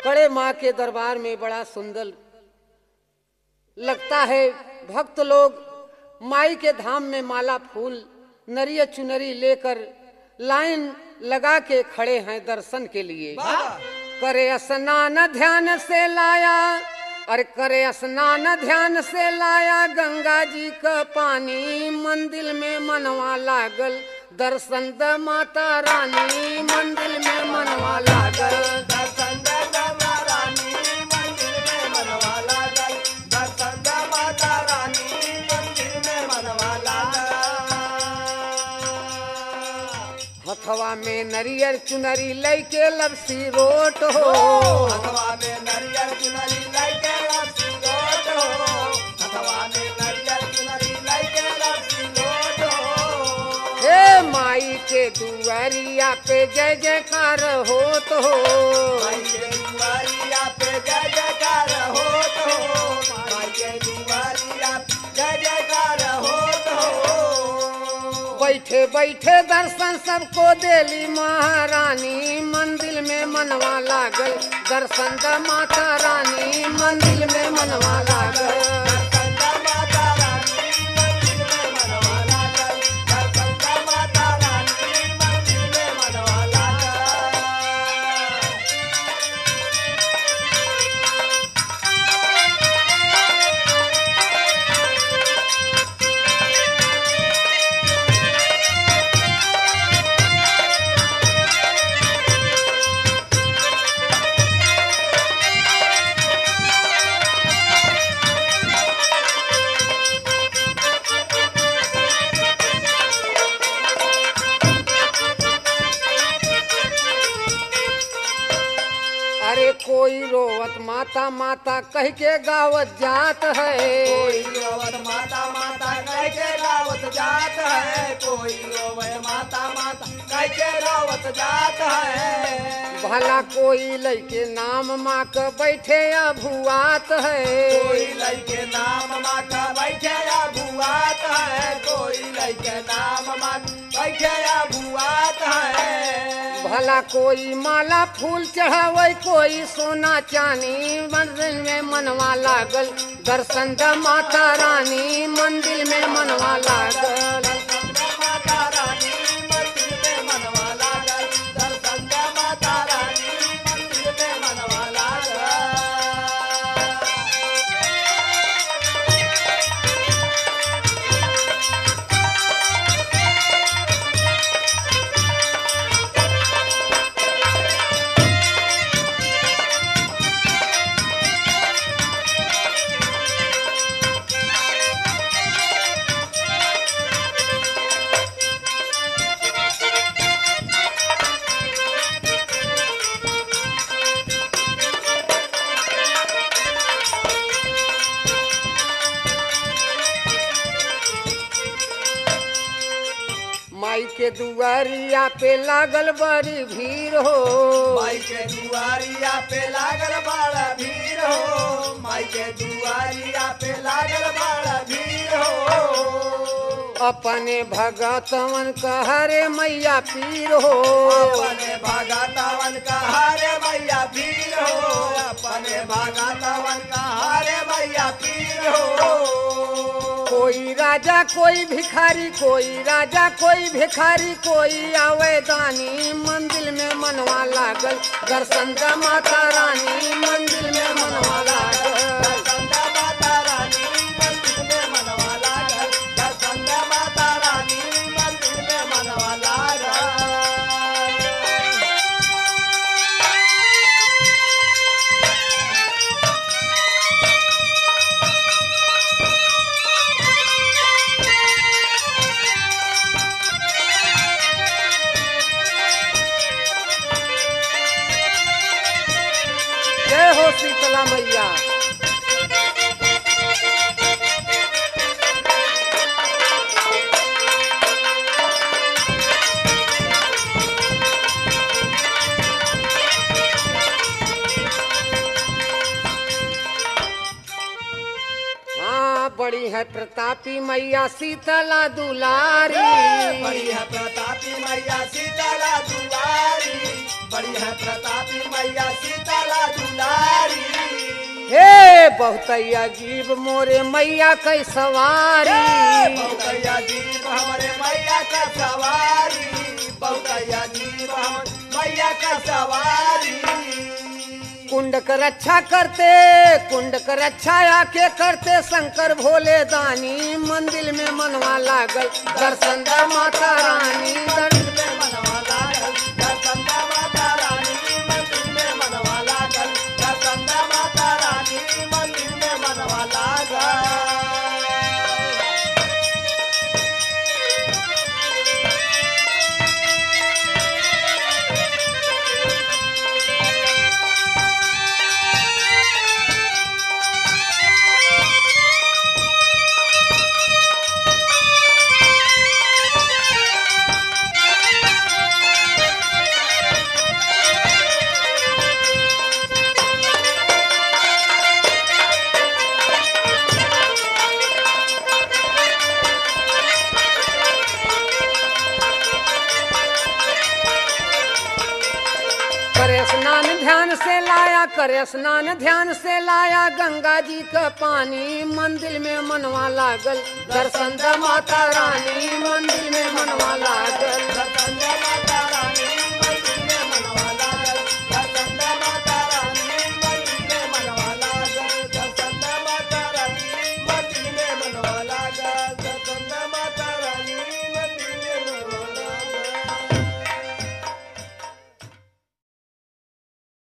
कड़े माँ के दरबार में बड़ा सुंदर लगता है भक्त लोग माई के धाम में माला फूल नरिया चुनरी लेकर लाइन लगा के खड़े हैं दर्शन के लिए करे स्नान ध्यान से लाया अरे करे स्नान ध्यान से लाया गंगा जी का पानी मंदिर में मनवा लागल दर्शन द माता रानी मंदिर में मनवा लागल दर्शन दे गंगा रानी मंदिर में मनवा लागल दर्शन दे माता रानी मंदिर में मनवा लागल हथवा में नरियर चुनरी लैके लपसी रोट हो हथवा में नरियल चुनरी लैके लपसी लोट हो हथवा में नरियल चुनरी लैके लपसी लोट हो हे माई के दुआरिया पे जय जयकार हो तो माई के दुआरिया पे जय जयकार होत हो माई के दुआरिया पे जय जयकार होत हो बैठे बैठे दर्शन सबको देली महारानी मंदिर में मनवा लागल दर्शन द माता रानी मंदिर में मनवा लागल दर्शन माता रानी मंदिर में मनवा लागल दर्शन माता रानी मंदिर में मनवा लागल अरे कोई रोवत माता माता कह के गावत जात है कोई रोवत माता माता कह के रावत जात है कोई रोवे माता माता कह के रावत जात है भला कोई लैके नाम माँ के बैठे अभुआत है कोई लइके नाम माँ का बैठे या भुआत है कोई लइके नाम माँ बैठे या भुआत है भला कोई माला फूल चढ़ावे कोई सोना चांदी मंदिर में मनवा लागल दर्शन द माता रानी मंदिर में मनवा लागल माता रानी मंदिर में मनवा लागल दर्शन दे माता रानी मंदिर में मनवा लागल माई के दुआरिया पे लागल बड़ी भीड़ हो माई के दुआरिया पे लागल बड़ा भीड़ हो माई के दुआरिया पे लागल बड़ा भीड़ हो अपने भगतवन कहरे मैया पीर हो अपने भगतवन का हारे मैया पीर हो अपने भगतवन का हारे मैया पीर हो कोई राजा कोई भिखारी कोई राजा कोई भिखारी कोई आवे दानी मंदिर में मनवा लागल दर्शन द माता रानी मंदिर में मनवा लागल दर्शन माता रानी मंदिर में मनवा लागल दर्शन माता रानी मंदिर में मनवा लागल जय हो शीतला मैया हाँ बड़ी है प्रतापी मैया शीतला दुलारी बड़ी है प्रतापी मैया सीताला दुलारी बड़ी है प्रतापी मैया सीताला दुलारी हे बहुत अजीब मोरे मैया कै सवारी बहुतैया जीव हमारे मैया का सवारी बहुतैया जीव हम मैया का सवारी कुंड कर रक्षा करते कुंड कर रक्षा आके करते शंकर भोले दानी मंदिर में मनवा लागल दर्शन द माता रानी दर्शन में मनवा लागल दर्शन दा माता रानी मंदिर में मनवा लागल दर्शन दा माता रानी मंदिर में मनवा लागल करे स्नान ध्यान से लाया करे स्नान ध्यान से लाया गंगा जी का पानी मंदिर में मनवा लागल दर्शन द माता रानी मंदिर में मनवा लागल